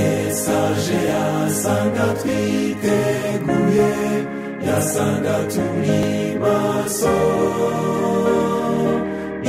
mesaje yasanga twiteguye yasanga turi maso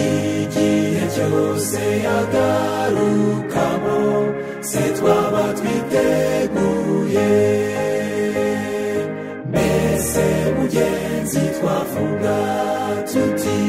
igihe cyose yagarukamo se twaba twiteguye mbese mugenzi twavuga tuti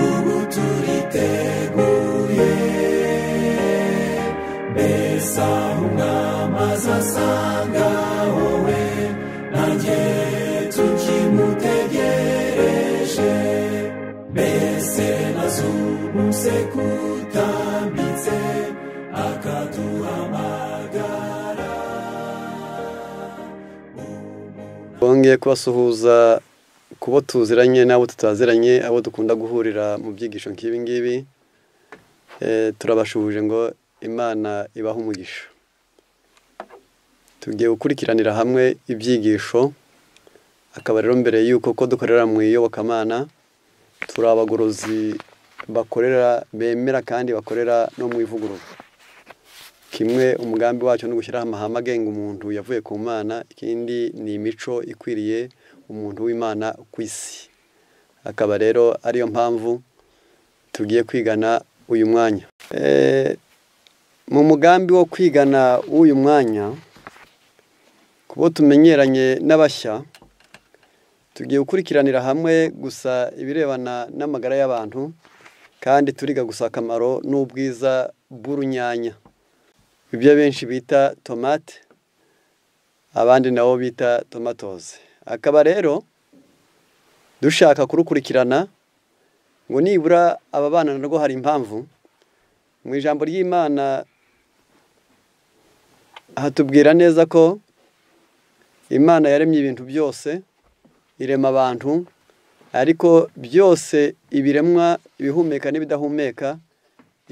ubu turiteguye mbese aho umwami azasanga wowe nanjye tukimutegereje mbese na z'ubu sekutambitse akaduhamagara bongeye kubasuhuza ku bo tuziranye n'abo tutaziranye abo dukunda guhurira mu byigisho nk'ibi ngibi Eh, turabashuhuje ngo imana ibahe umugisha tugiye gukurikiranira hamwe ibyigisho akaba rero mbere y'uko ko dukorera mu iyobokamana turi abagorozi bakorera bemera kandi bakorera no mu ivugurura kimwe umugambi wacyo ni ugushyiraho amahame agenga umuntu yavuye ku mana ikindi ni imico ikwiriye umuntu w'imana ku isi akaba rero ariyo mpamvu tugiye kwigana uyu mwanya Eh, mu mugambi wo kwigana uyu mwanya kubo tumenyeranye n'abashya tugiye gukurikiranira hamwe gusa ibirebana n'amagara y'abantu kandi turiga gusa akamaro n'ubwiza bw'urunyanya ibyo benshi bita tomate abandi nabo bita tomatoze akaba rero dushaka kurukurikirana ngo nibura aba bana narwo hari impamvu mu ijambo ry'imana hatubwira neza ko imana yaremye ibintu byose irema abantu ariko byose ibiremwa ibihumeka n'ibidahumeka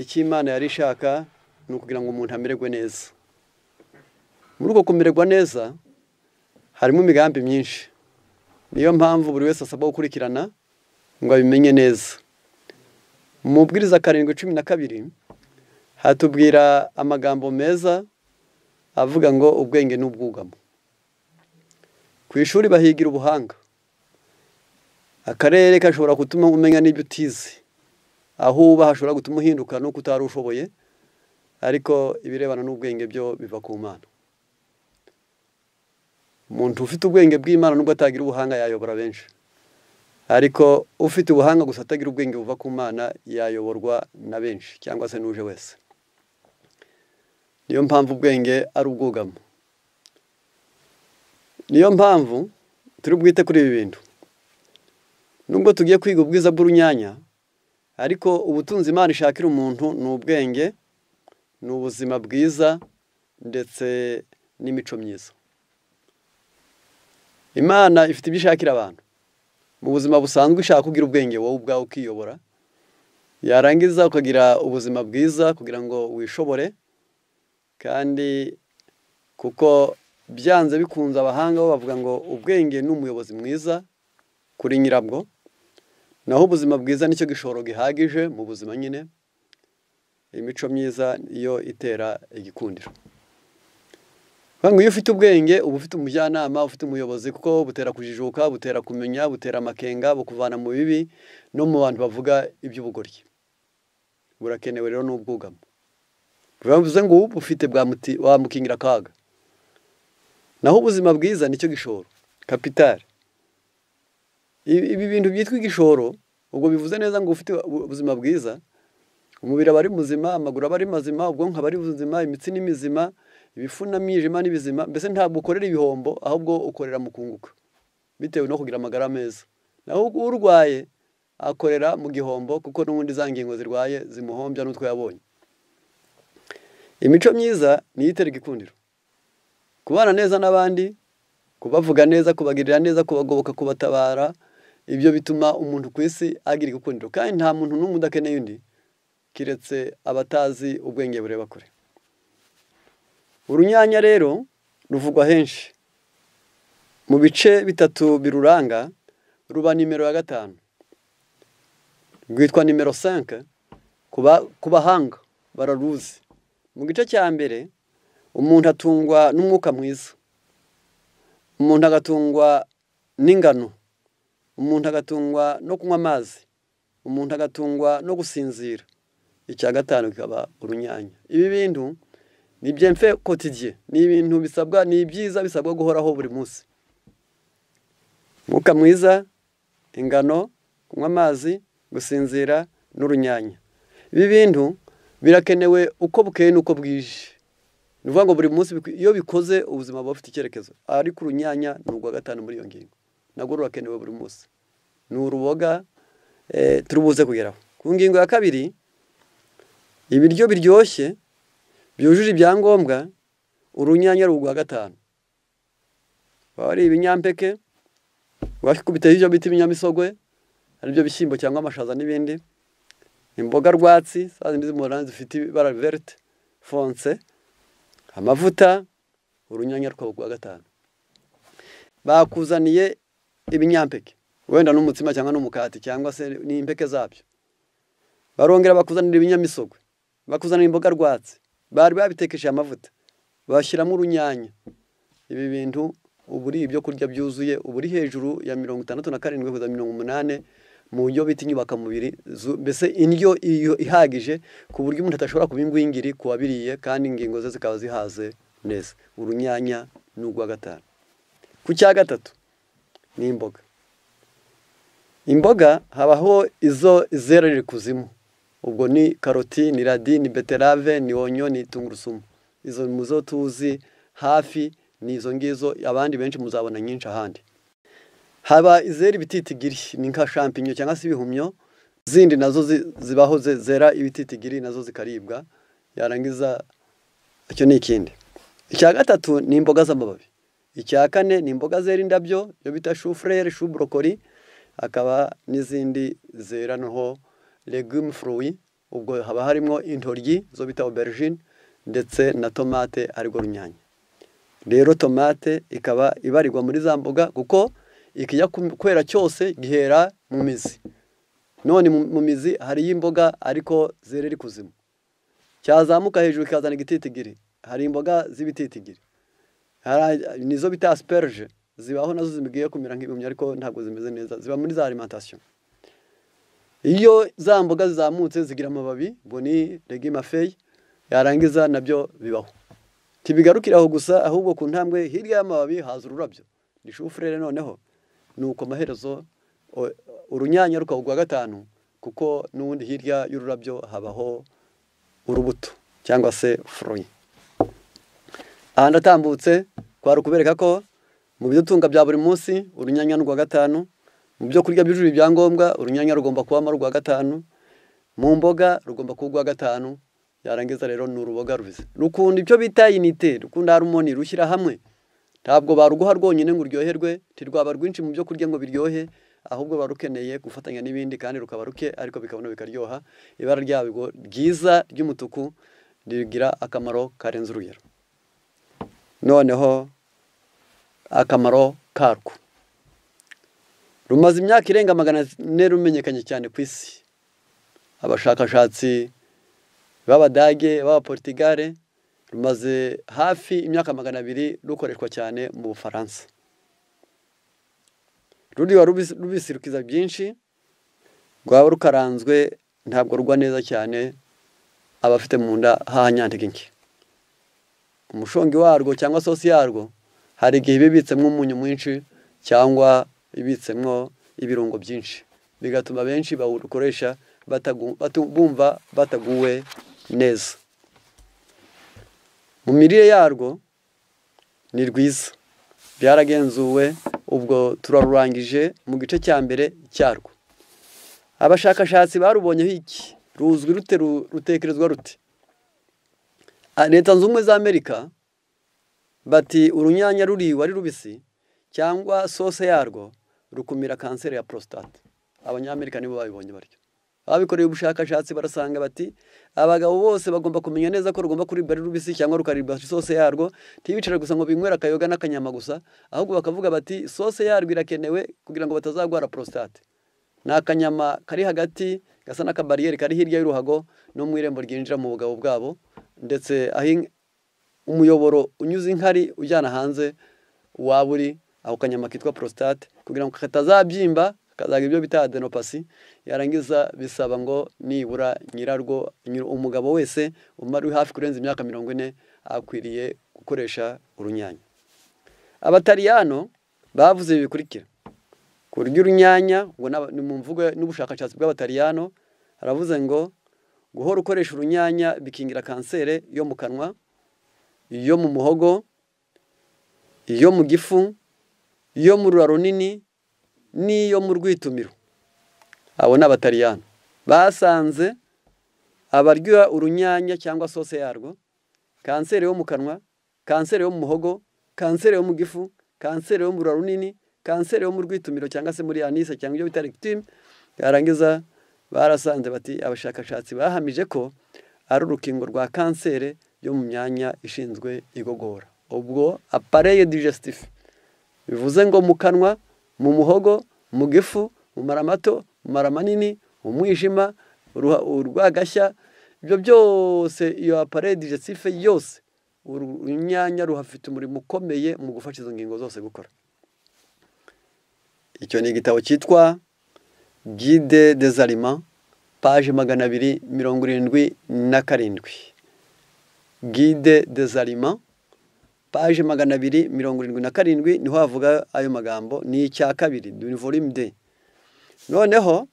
icyo imana yari ishaka ni ukugira ngo umuntu amererwe neza muri uko kumererwa neza harimo imigambi myinshi niyo mpamvu buri wese asabwa gukurikirana ngo abimenye neza mu mubwiriza karindwi cumi na kabiri hatubwira amagambo meza avuga ngo ubwenge n'ubwugamo ku ishuri bahigira ubuhanga akarere gashobora gutuma umenya n'ibyo utize aho uba hashobora gutuma uhinduka n'uko utari ushoboye ariko ibirebana n'ubwenge byo biva ku mana umuntu ufite ubwenge bw'imana nubwo atagira ubuhanga yayobora benshi ariko ufite ubuhanga gusa atagira ubwenge buva ku mana yayoborwa na benshi cyangwa se n'uje wese niyo mpamvu ubwenge ari ubwugamo niyo mpamvu turi bwite kuri ibi bintu nubwo tugiye kwiga ubwiza bw'urunyanya ariko ubutunzi imana ishakira umuntu ni ubwenge ni ubuzima bwiza ndetse n'imico myiza imana ifite ibyo ishakira abantu mu buzima busanzwe ishaka kugira ubwenge wowe ubwawe ukiyobora yarangiza ukagira ubuzima bwiza kugira ngo wishobore kandi kuko byanze bikunze abahanga bo bavuga ngo ubwenge ni umuyobozi mwiza kuri nyirabwo naho ubuzima bwiza nicyo gishoro gihagije mu buzima nyine imico myiza yo itera igikundiro Kuvuga ngo iyo ufite ubwenge uba ufite umujyanama ufite umuyobozi kuko butera kujijuka butera kumenya butera amakenga bukuvana mu bibi no mu bantu bavuga iby'ubugoryi burakenewe rero n'ubwugamo bivuze ngo ubufite bwamuti- wamukingira akaga naho ubuzima bwiza nicyo gishoro kapitari ibi ibi bintu byitwa igishoro ubwo bivuze neza ngo ufite ubu- ubuzima bwiza umubiri aba ari muzima amaguru aba ari mazima ubwonko aba ari buzima imitsi ni mizima ibifu n'imyijima ni bizima mbese ntabwo ukorera ibihombo ahubwo ukorera mu kunguka bitewe no kugira amagara meza naho urwaye akorera mu gihombo kuko n'ubundi za ngingo zirwaye zimuhombya n'utwo yabonye imico myiza niyo itera igikundiro kubana neza n'abandi kubavuga neza kubagirira neza kubagoboka kubatabara ibyo bituma umuntu ku isi agira igikundiro kandi nta muntu n'umwe udakeneye undi keretse abatazi ubwenge bureba kure urunyanya rero ruvugwa henshi mu bice bitatu biruranga ruba nimero ya gatanu rwitwa nimero 5 ku bahanga bararuzi mu gice cya mbere umuntu atungwa n'umwuka mwiza umuntu agatungwa n'ingano umuntu agatungwa no kunywa amazi umuntu agatungwa no gusinzira icya gatanu kikaba urunyanya ibi bintu ni byemfe kotidiye ni ibintu bisabwa ni byiza bisabwa guhoraho buri munsi umwuka mwiza ingano kunywa amazi gusinzira n'urunyanya ibi bintu birakenewe uko bukeye n'uko bwije ni ukuvuga ngo buri munsi iyo bikoze ubuzima buba bufite icyerekezo ariko urunyanya ni urwa gatanu muri iyo ngingo nabwo rurakenewe buri munsi ni uruboga turubuze kugeraho ku ngingo ya kabiri ibiryo biryoshye byujuje ibyangombwa urunyanya ari urwa gatanu waba ari ibinyampeke wakikubiteho ibyo bita ibinyamisogwe aribyo bishyimbo cyangwa amashaza n'ibindi imboga rwatsi za zindi z'umuhondo zifite ibara verite fonse amavuta urunyanya rwabo rwa gatanu bakuzaniye ibinyampeke wenda n'umutsima cyangwa n'umukati cyangwa se n'impeke zabyo barongera bakuzanira ibinyamisogwe bakuzanira imboga rwatsi bari babitekesheje amavuta bashyiramo urunyanya ibi bintu ubu uri ibyo kurya byuzuye ubu uri hejuru ya mirongo itandatu na karindwi kugeza mirongo umunani mu buryo bita inyubakamubiri mbese indyo ihagije ku buryo umuntu adashobora kuba ingwingiri ku wabiriye kandi ingingo ze zikaba zihaze neza urunyanya ni urwa gatanu ku cya gatatu ni imboga imboga habaho izo zerera kuzimu ubwo ni karoti ni radi ni beterave ni onyo ni tungurusumu izo muzo tuzi hafi ni izo ngizo abandi benshi muzabona nyinshi ahandi haba izera ibititigiri ni nka shampinyo cyangwa se ibihumyo zindi nazo zibaho zera ibititigiri nazo zikaribwa yarangiza icyo ni ikindi icya gatatu ni imboga z'amababi icya kane ni imboga zera indabyo iyo bita shufurere shuburokori hakaba n'izindi zera noneho legume furuwi ubwo haba harimo intoryi zo bita oberjine ndetse na tomate ariko runyanya rero tomate ikaba ibarirwa muri za mboga kuko ikijya kwera cyose gihera mu mizi none mu mizi hariyo imboga ariko zerera ikuzimu cyazamuka hejuru kikazana igititigiri hari imboga z'ibititigiri nizo bita asperge zibaho nazo zigiye kumera nk'ibihumyo ariko ntabwo zimeze neza ziba muri za alimentation iyo za mboga zizamutse zigira amababi boni regima fey yarangiza nabyo bibaho ntibigarukiraho gusa ahubwo ku ntambwe hirya y'amababi haza ururabyo ni shufurere noneho nuko amaherezo urunyanya rukaba urwa gatanu kuko n'ubundi hirya y'ururabyo habaho urubuto cyangwa se furuyi aha ndatambutse twari ukubereka ko mu bidutunga bya buri munsi urunyanya rwa gatanu mu byo kurya byujuje ibyangombwa urunyanya rugomba kubamo rwa gatanu mu mboga rugomba kuba urwa gatanu yarangiza rero ni uruboga rubize rukunda ibyo bita inite rukunda harumoni rushyira hamwe ntabwo baruguha rwonyine ngo uryoherwe ntirwaba rwinshi mu byo kurya ngo biryohe ahubwo ruba rukeneye gufatanya n'ibindi kandi rukaba ruke ariko bikabona bikaryoha ibara ryabwo ryiza ry'umutuku rigira akamaro karenze urugero noneho akamaro karwo rumaze imyaka irenga magana ane rumenyekanye cyane ku isi abashakashatsi b'abadage b'abaportigare rumaze hafi imyaka magana abiri rukoreshwa cyane mu bufaransa ruriba rubisirukiza byinshi rwaba rukaranzwe ntabwo rugwa neza cyane abafite mu nda hahanyandika nke umushongi warwo cyangwa sosi yarwo hari igihe ibibitsemo umunyu mwinshi cyangwa ibitsemo ibirungo byinshi bigatuma benshi bawukoresha bumva bataguwe neza mu mirire yarwo ni rwiza byaragenzuwe ubwo turarurangije mu gice cya mbere cyarwo abashakashatsi barubonyeho iki ruzwi rute rutekerezwa rute leta zunze ubumwe za amerika bati urunyanya ruriwe ari rubisi cyangwa sose yarwo rukumira kanseri ya prostate abanyamerika nibo babibonye baryo ababikoreye ubushakashatsi barasanga bati abagabo bose bagomba kumenya neza ko rugomba kuribwa ari rubisi cyangwa rukaribwa isose yarwo ntibicare gusa ngo binywera akayoga n'akanyama gusa ahubwo bakavuga bati sose yarwo irakenewe kugira ngo batazarwara prostate ni akanyama kari hagati gasa n'akabariyeri kari hirya y'uruhago no mu irembo ryinjira mu bugabo bwabo ndetse umuyoboro unyuze inkari ujyana hanze waba uri ako kanyama kitwa porositate kugira ngo katazabyimba kazaga ibyo bita adenopasi yarangiza bisaba ngo nibura nyirarwo umugabo wese umara uri hafi kurenza imyaka mirongo ine akwiriye gukoresha urunyanya abatariyano bavuze ibi bikurikira ku buryo urunyanya ngo ni mu mvugo n'ubushakashatsi bw'abatariyano haravuze ngo guhora ukoresha urunyanya bikingira kanseri yo mu kanwa iyo mu muhogo iyo mu gifu iyo mu rura runini n'iyo mu rwitumiro abo ni abatariyano basanze abarya urunyanya cyangwa sose yarwo kanseri yo mu kanwa kanseri yo mu muhogo kanseri yo mu gifu kanseri yo mu rura runini kanseri yo mu rwitumiro cyangwa se muri anise cyangwa ibyo bita regitime yarangiza barasanze bati abashakashatsi bahamije ko ari urukingo rwa kanseri yo mu myanya ishinzwe igogora ubwo apareye digesitifu bivuze ngo mu kanwa mu muhogo mu gifu mu mara mato mu mara manini umwijima urwagashya ibyo byose iyo apareye digesitifu yose urunyanya ruhafite umurimo ukomeye mu gufasha izo ngingo zose gukora icyo ni igitabo cyitwa gide dezarima paje magana abiri mirongo irindwi na karindwi gide dezarima paje magana abiri mirongo irindwi na karindwi niho havuga ayo magambo ni icya kabiri duni volume de noneho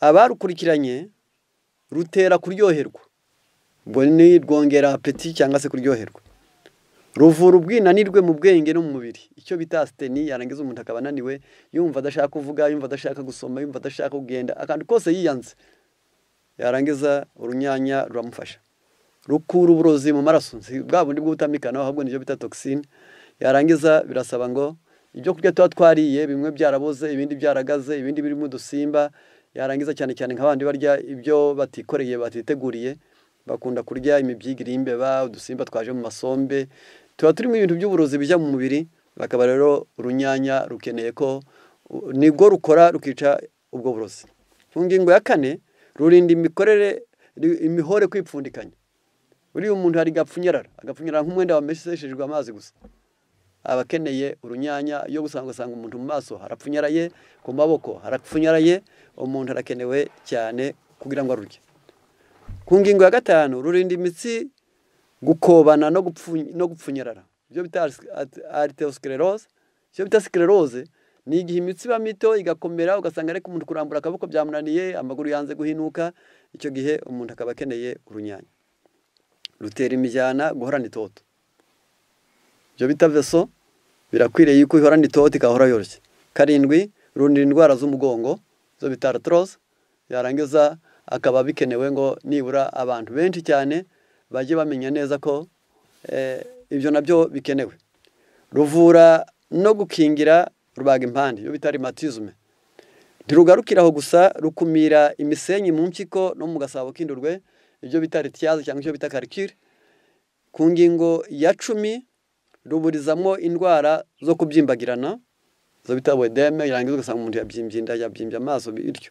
abarukurikiranye rutera kuryoherwa ubwo ni rwongera apeti cyangwa se kuryoherwa ruvura ubwinanirwe mu bwenge no mu mubiri icyo bita siteni yarangiza umuntu akaba ananiwe yumva adashaka kuvuga yumva adashaka gusoma yumva adashaka kugenda akantu kose yiyanze yarangiza urunyanya ruramufasha rukura uburozi mu maraso si bwa bundi bw'ubutamikana ahubwo nibyo bita togisine yarangiza birasaba ngo ibyo kurya tuba twariye bimwe byaraboze ibindi byaragaze ibindi birimo udusimba yarangiza cyane cyane nk'abandi barya ibyo batikoreye batiteguriye bakunda kurya imibyigire y'imbeba udusimba twaje mu masombe tuba turimo ibintu by'uburozi bijya mu mubiri bakaba rero urunyanya rukeneye ko nibwo rukora rukica ubwo burozi ku ngingo ya kane rurinda imikorere imihore kwipfundikanya uriya umuntu hari gapfunyarara agapfunyarara nk'umwenda wamesheshejwe amazi gusa aba akeneye urunyanya yo gusanga ugasanga umuntu mu maso harapfunyaraye ku maboko harapfunyaraye umuntu arakenewe cyane kugira ngo arurye ku ngingo ya gatanu rurinda imitsi gukobana no gupfunyarara ibyo bita ariterosiklerose icyo bita siklerose ni igihe imitsi iba mito igakomera ugasanga ariko umuntu kurambura akaboko byamunaniye amaguru yanze guhinuka icyo gihe umuntu akaba akeneye urunyanya rutera imijyana guhorana itoto ibyo bita veso birakwiriye yuko ihorana itoto igahora yoroshye karindwi rurinda indwara z'umugongo zo bita aritorose yarangiza akaba bikenewe ngo nibura abantu benshi cyane bajye bamenya neza ko ibyo nabyo bikenewe ruvura no gukingira rubaga impande iyo bita rimatizme ntirugarukira aho gusa rukumira imisenyi mu mpyiko no mu gasabo k'indurwe ibyo bita ritiyaze cyangwa ibyo bita karikire ku ngingo ya cumi ruburizamo indwara zo kubyimbagirana zo bita wedeme irangiza ugasanga umuntu yabyimbye inda yabyimbye amaso bityo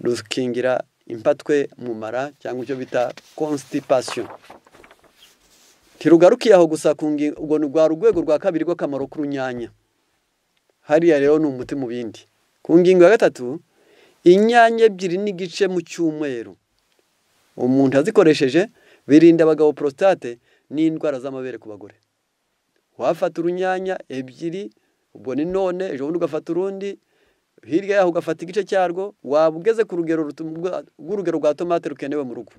rukingira impatwe mu mara cyangwa icyo bita constipation ntirugarukiye aho gusa ku ngingo ubwo ni rwa rwego rwa kabiri rw'akamaro k'urunyanya hariya rero ni umuti mu bindi ku ngingo ya gatatu inyanya ebyiri n'igice mu cyumweru umuntu azikoresheje birinda abagabo porositate n'indwara z'amabere ku bagore wafata urunyanya ebyiri ubwo ni none ejo bundi ugafata urundi hirya yaho ugafata igice cyarwo waba ugeze ku rugero rw'urugero rwa tomate rukenewe mu rugo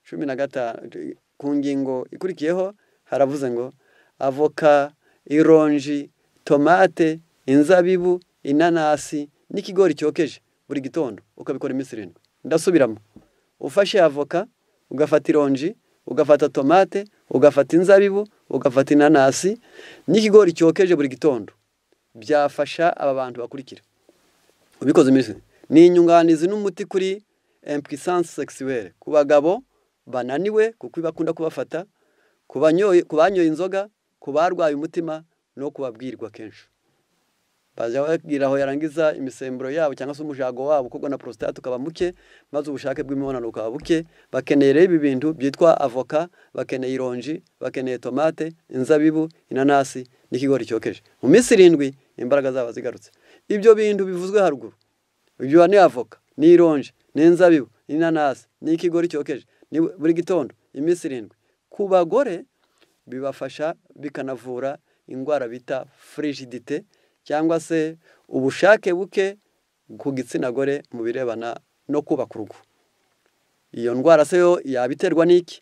cumi na gatanu ku ngingo ikurikiyeho haravuze ngo avoka ironji tomate inzabibu inanasi n'ikigori cyokeje buri gitondo ukabikora iminsi irindwi ndasubiramo ufashe avoka ugafata ironji ugafata tomate ugafata inzabibu ugafata inanasi n'ikigori cyokeje buri gitondo byafasha aba bantu bakurikira ubikoze iminsi ni inyunganizi n'umuti kuri empuissance sexuelle ku bagabo bananiwe kuko bakunda kubafata ku banyoye inzoga ku barwaye umutima no kubabwirwa kenshi bajya bagira aho yarangiza imisemburo yabo cyangwa se umujago wabo kuko na prostate ukaba muke maze ubushake bw'imibonano bukaba buke bakeneye rero ibi bintu byitwa avoka bakeneye ironji bakeneye tomate inzabibu inanasi n'ikigori cyokeje mu minsi irindwi imbaraga zaba zigarutse ibyo bintu bivuzwe haruguru ibyo ni avoka ni ironji ni inzabibu ni inanasi ni ikigori cyokeje ni buri gitondo iminsi irindwi ku bagore bibafasha bikanavura indwara bita frigidite cyangwa se ubushake buke ku gitsina gore mu birebana no kubaka urugo iyo ndwara se yo yabiterwa n'iki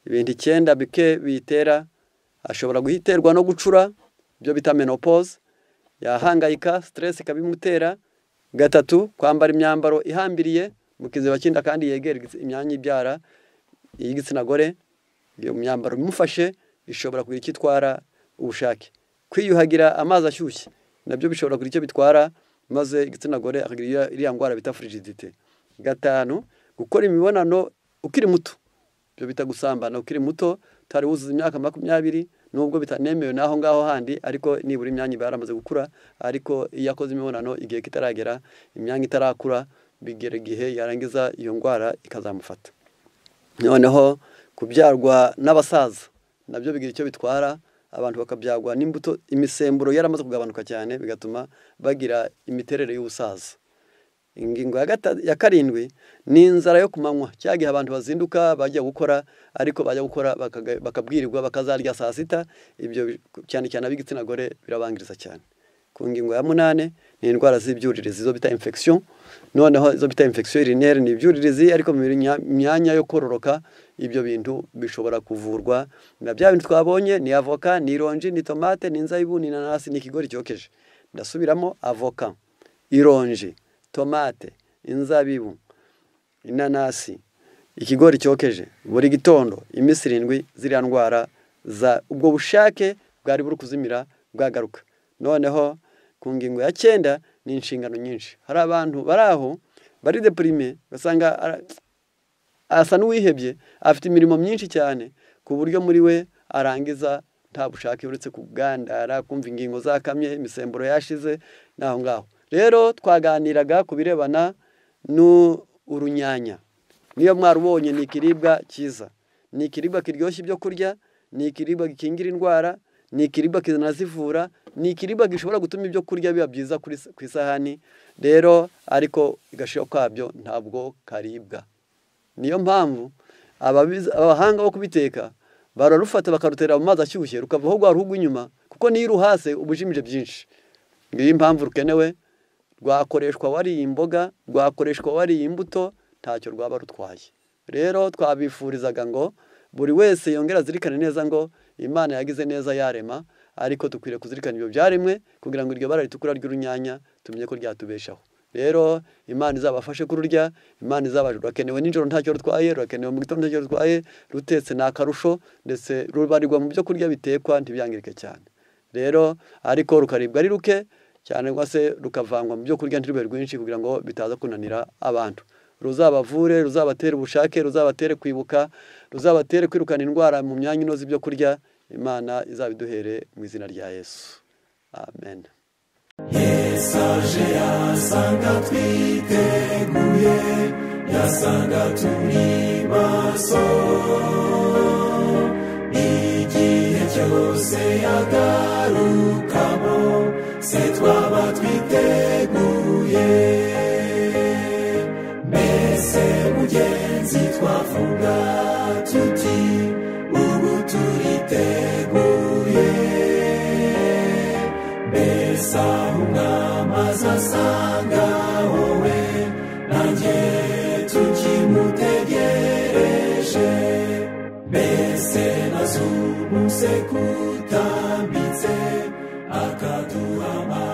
ibintu icyenda bike biyitera ashobora guhiterwa no gucura ibyo bita menopause yahangayika stress ikabimutera gatatu kwambara imyambaro ihambiriye mu kiziba cy'inda kandi yegera imyanya ibyara y'igitsina gore iyo myambaro imufashe ishobora kugira icyo itwara ubushake kwiyuhagira amazi ashyushye nabyo bishobora kugira icyo bitwara maze igitsina gore akagira iriya ndwara bita frigidite gatanu gukora imibonano ukiri muto ibyo bita gusambana ukiri muto utari wuzuza imyaka makumyabiri nubwo bitanemewe n'aho ngaho handi ariko nibura imyanya iba yaramaze gukura ariko iyo akoze imibonano igihe kitaragera imyanya itarakura bigera igihe yarangiza iyo ndwara ikazamufata noneho kubyarwa n'abasaza nabyo bigira icyo bitwara abantu bakabyagwa n'imbuto imisemburo yaramaze kugabanuka cyane bigatuma bagira imiterere y'ubusaza ingingo ya karindwi ni inzara yo ku manywa cya gihe abantu bazinduka bajya gukora ariko bajya gukora bakabwirirwa bakazarya saa sita ibyo cyane cyane ab'igitsina gore birabangiriza cyane ku ngingo ya munani ni indwara z'ibyuririzi izo bita infection noneho izo bita infection urinere ni ibyuririzi ariko mu myanya yo kororoka ibyo bintu bishobora kuvurwa na bya bintu twabonye ni avoka ni ironji ni tomate ni inzabibu ni inanasi ni ikigori cyokeje ndasubiramo avoka ironji tomate inzabibu inanasi ikigori cyokeje buri gitondo iminsi irindwi ziriya ndwara za ubwo bushake bwari buri kuzimira bwagaruka noneho ku ngingo ya cyenda ni inshingano nyinshi hari abantu bari aho bari depurime ugasanga asa n'uwihebye afite imirimo myinshi cyane ku buryo muri we arangiza nta bushake uretse kugandara kumva ingingo zakamye imisemburo yashize n'aho ngaho rero twaganiraga ku birebana n'urunyanya niyo mwarubonye ni ikiribwa cyiza ni ikiribwa kiryoshya ibyo kurya ni ikiribwa gikingira indwara ni ikiribwa kinazivura ni ikiribwa gishobora gutuma ibyo kurya biba byiza ku isahani rero ariko agaciro kabyo ntabwo karibwa niyo mpamvu abahanga bo kubiteka bararufata bakarutera mu mazi ashyushye rukavaho rwa ruhugu inyuma kuko niyo uruhase uba ujimije byinshi ngiyo impamvu rukenewe rwakoreshwa wariye imboga rwakoreshwa wariye imbuto ntacyo rwaba rutwaye rero twabifurizaga ngo buri wese yongera azirikane neza ngo imana yagize neza yarema ariko dukwiriye kuzirikana ibyo byaremwe kugira ngo iryo bara ritukura ry'urunyanya tumenye ko ryatubeshaho rero imana izabafashe kururya imana izabashe rurakenewe nijoro ntacyo rutwaye rurakenewe mu gitondo ntacyo rutwaye rutetse ni akarusho ndetse rubarirwa mu byo kurya bitekwa ntibyangirike cyane rero ariko rukaribwa ari ruke cyane se rukavangwa mu byo kurya ntirube rwinshi kugira ngo bitaza kunanira abantu ruzabavure ruzabatere ubushake ruzabatere kwibuka ruzabatere kwirukana indwara mu myanya inoze ibyo kurya imana izabiduhere mu izina rya yesu amen yesu aje yasanga twiteguye yasanga turi maso igihe cyose yagarukamo se twaba twiteguye mugenzi twavuga tuti ubu turiteguye mbese aho umwamazi asanga wowe nanjye tukimutegereje mbese na z'ubu se kutambitse akaduha amazi